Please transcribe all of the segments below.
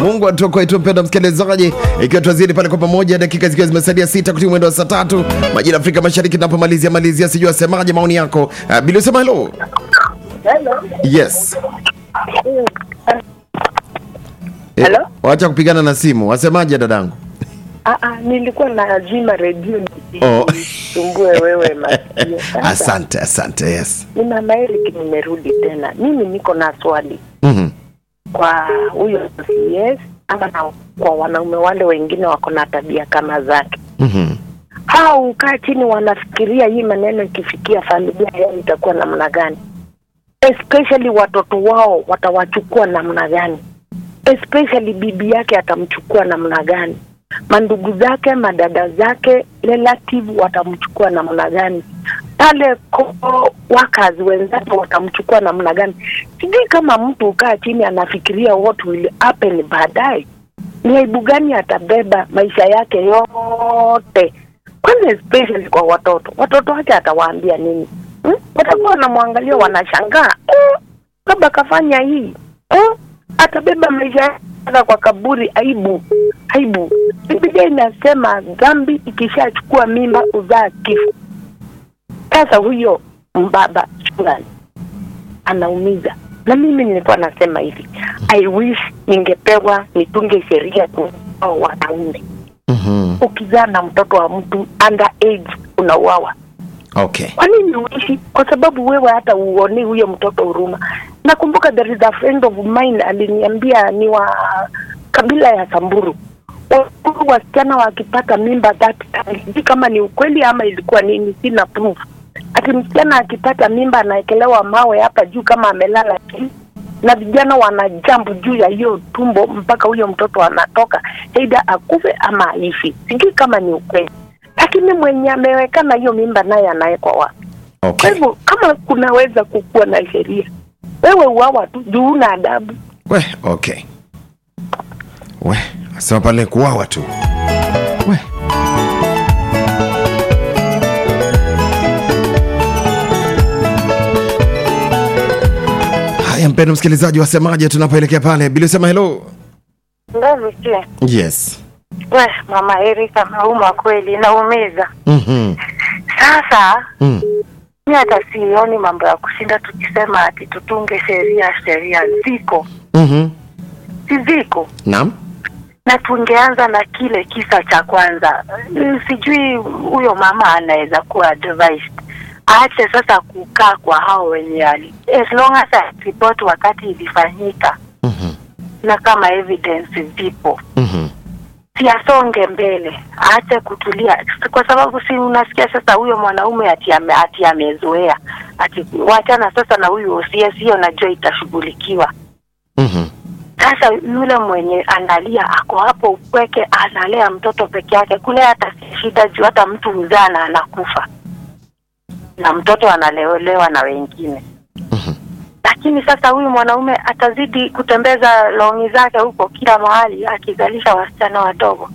Mungu atuokoe tu, mpendwa msikilizaji, ikiwa tuazidi pale kwa pamoja, dakika zikiwa zimesalia sita kutia mwendo wa saa tatu majira ya Afrika Mashariki, tunapomalizia malizia, sijui asemaje maoni yako. Uh, Bili usema hello. Hello. Yes. Eh, Hello? Wacha kupigana na simu, wasemaje dadangu? Ah, ah, nilikuwa nazima redio Oh. nisisumbue wewe masikio. Sasa, Asante, asante. Yes. Ni mama Eric nimerudi tena. Mimi niko na swali Mhm. kwa huyo CS ama na kwa wanaume wale wengine wako na tabia kama zake. Mhm. Hao ukaa chini wanafikiria hii maneno ikifikia familia yao itakuwa namna gani, especially watoto wao watawachukua namna gani, especially bibi yake atamchukua namna gani, mandugu zake, madada zake, relative watamchukua namna gani, pale ko wakazi wenzake watamchukua namna gani. Sijui kama mtu ukaa chini anafikiria what will happen baadaye, ni aibu gani atabeba maisha yake yote kwanza especially kwa watoto watoto wake atawaambia nini hmm? watakuwa wanamwangalia wanashangaa eh, baba kafanya hii eh? atabeba maisha yake mpaka kwa kaburi aibu aibu biblia inasema dhambi ikishachukua mimba uzaa kifo sasa huyo mbaba fulani anaumiza na mimi nilikuwa nasema hivi i wish ningepewa nitunge sheria kwa hao wanaume Mhm. ukizaa na mtoto wa mtu under age unauawa. Okay. Kwa nini uishi? Kwa sababu wewe hata uone huyo mtoto huruma. Nakumbuka there is a friend of mine aliniambia ni wa kabila ya Samburu. Wakuru wasichana wakipata mimba that time, sijui kama ni ukweli ama ilikuwa nini, sina proof. Ati msichana akipata mimba anaekelewa mawe hapa juu kama amelala chini na vijana wanajambu juu ya hiyo tumbo mpaka huyo mtoto anatoka, aidha akufe ama aishi. Sijui kama ni ukweli, lakini mwenye amewekana hiyo mimba naye anawekwa wapi? Kwa Okay. hivyo kama kunaweza kukuwa na sheria, wewe uawa tu juu una adabu. We, okay. We, asema pale kuwawa tu. We. Haya, mpendo msikilizaji, wasemaje tunapoelekea pale? Bili usema hello. Ndio vipi? Yes. We, mama Erika nauma kweli, naumiza. Mhm. Sasa Mm. mi hata sioni mambo ya kushinda tukisema ati tutunge sheria. Sheria ziko, Mhm. si ziko, Naam. na tungeanza na kile kisa cha kwanza. Mm, Sijui huyo mama anaweza kuwa advised aache sasa kukaa kwa hao wenye ali, as long as report wakati ilifanyika Mhm. na kama evidence zipo Mhm. siasonge mbele, aache kutulia, kwa sababu si unasikia sasa huyo mwanaume ati ame, ati amezoea ati wachana sasa na huyu OCS, hiyo najua itashughulikiwa. Mhm. Sasa yule mwenye analia ako hapo upweke, analea mtoto peke yake, kule hata si shida juu hata mtu huzaa na anakufa na mtoto analelewa na wengine Mhm. lakini sasa huyu mwanaume atazidi kutembeza longi zake huko kila mahali akizalisha wasichana wadogo.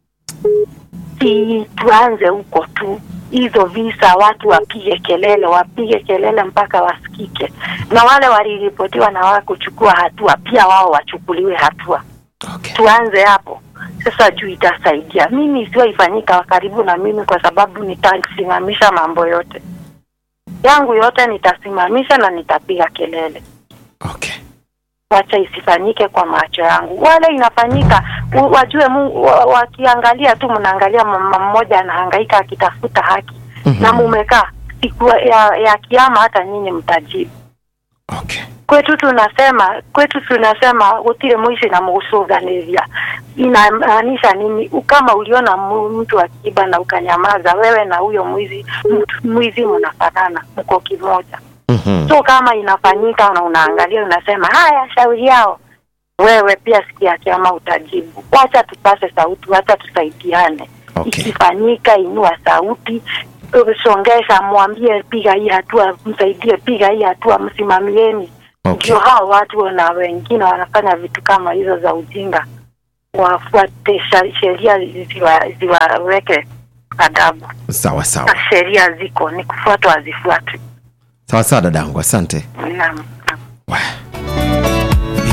Si tuanze huko tu, hizo visa watu wapige kelele, wapige kelele mpaka wasikike, na wale waliripotiwa na wakuchukua hatua pia wao wachukuliwe hatua. Okay. Tuanze hapo sasa, juu itasaidia. Mimi isiwe ifanyika karibu na mimi, kwa sababu nitasimamisha mambo yote yangu yote, nitasimamisha na nitapiga kelele Okay. wacha isifanyike kwa macho yangu. Wale inafanyika u- wajue Mungu, wa- wakiangalia tu, mnaangalia mama mmoja anahangaika akitafuta haki Mhm. na mumekaa siku ya, ya kiama, hata nyinyi mtajibu. Okay. Kwetu tunasema kwetu tunasema utile mwishi na musuganivya inamaanisha nini? Kama uliona mu- mtu akiiba na ukanyamaza, wewe na huyo mwizi mtu- mwizi mnafanana, mko kimoja. Mhm. So kama inafanyika na unaangalia unasema haya, shauri yao, wewe pia siku ya kiama utajibu. Wacha tupase sauti, wacha tusaidiane. Okay. Ikifanyika inua sauti, songesha, mwambie piga hii hatua, msaidie, piga hii hatua, msimamieni. Okay. Ndio hao watu na wengine wanafanya vitu kama hizo za ujinga, wafuate sha- sheria ziwa- ziwaweke adabu. Sawa sawa. Na sheria ziko, ni kufuatwa, hazifuatwi. Sawa sawa dadangu, asante. Naam, naam. We.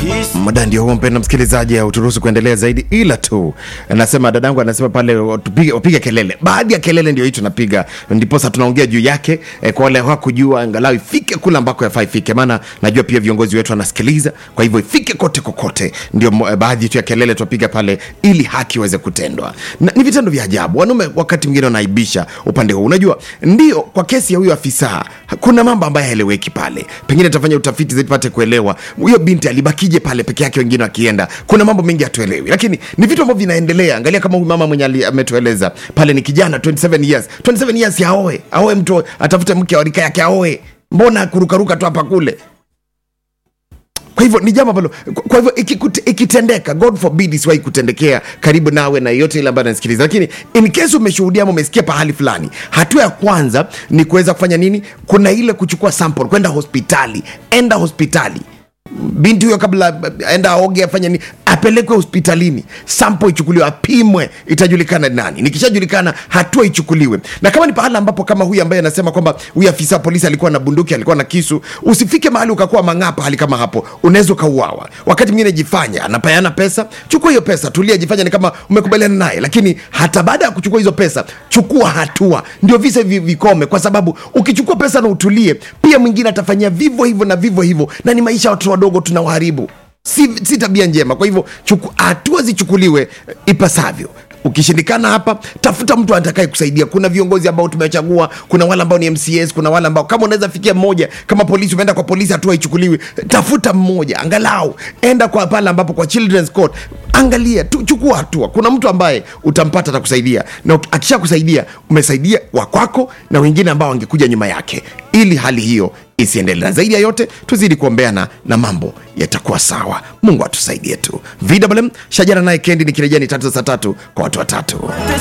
muda ndio huo mpenda msikilizaji uturuhusu kuendelea zaidi ila tu anasema dadangu anasema pale tupige wapige kelele baadhi ya kelele ndio hii tunapiga ndiposa tunaongea juu yake eh, kwa wale hawakujua angalau ifike kule ambako yafaa ifike maana najua pia viongozi wetu wanasikiliza kwa hivyo ifike kote kokote ndio mo- eh, baadhi tu ya kelele tunapiga pale ili haki iweze kutendwa na, ni vitendo vya ajabu wanaume wakati mwingine wanaibisha upande huu unajua ndio kwa kesi ya huyo afisa kuna mambo ambayo haeleweki pale pengine tutafanya utafiti zaidi tupate kuelewa huyo binti alibakije pale peke yake wengine wakienda kuna mambo mengi hatuelewi lakini ni vitu ambavyo vinaendelea angalia kama huyu mama mwenye ali- ametueleza pale ni kijana 27 years 27 years ya aoe aoe mtu atafute mke wa rika yake aoe mbona kurukaruka tu hapa kule kwa hivyo ni jambo ambalo kwa hivyo ikikute- ikitendeka god forbid isiwahi kutendekea karibu nawe na yeyote ile ambayo anasikiliza lakini in case umeshuhudia ama umesikia pahali fulani hatua ya kwanza ni kuweza kufanya nini kuna ile kuchukua sample kwenda hospitali enda hospitali binti huyo kabla aenda aoge afanye nini apelekwe hospitalini sampo ichukuliwe apimwe itajulikana ni nani nikishajulikana hatua ichukuliwe na kama ni pahala ambapo kama huyu ambaye anasema kwamba huyu afisa wa polisi alikuwa na bunduki alikuwa na kisu usifike mahali ukakuwa mang'aa pahali kama hapo unaweza ukauawa wakati mwingine jifanya anapeana pesa chukua hiyo pesa tulia jifanya ni kama umekubaliana naye lakini hata baada ya kuchukua hizo pesa chukua hatua ndio visa hivi vikome kwa sababu ukichukua pesa na utulie pia mwingine atafanyia vivyo hivyo na vivyo hivyo na ni maisha ya watoto wadogo tunawaharibu si, si tabia njema kwa hivyo chuku- hatua zichukuliwe eh, ipasavyo ukishindikana hapa tafuta mtu atakaye kusaidia kuna viongozi ambao tumechagua kuna wale ambao ni mcs kuna wale ambao kama unaweza fikia mmoja kama polisi umeenda kwa polisi hatua ichukuliwe tafuta mmoja angalau enda kwa pale ambapo kwa children's court angalia tu, chukua hatua kuna mtu ambaye utampata atakusaidia na uki- akisha kusaidia umesaidia wakwako na wengine ambao wangekuja nyuma yake ili hali hiyo isiendelee na zaidi ya yote tuzidi kuombeana na mambo yatakuwa sawa mungu atusaidie tu vwm shajara naye kendi nikirejea ni tatu za saa tatu kwa watu watatu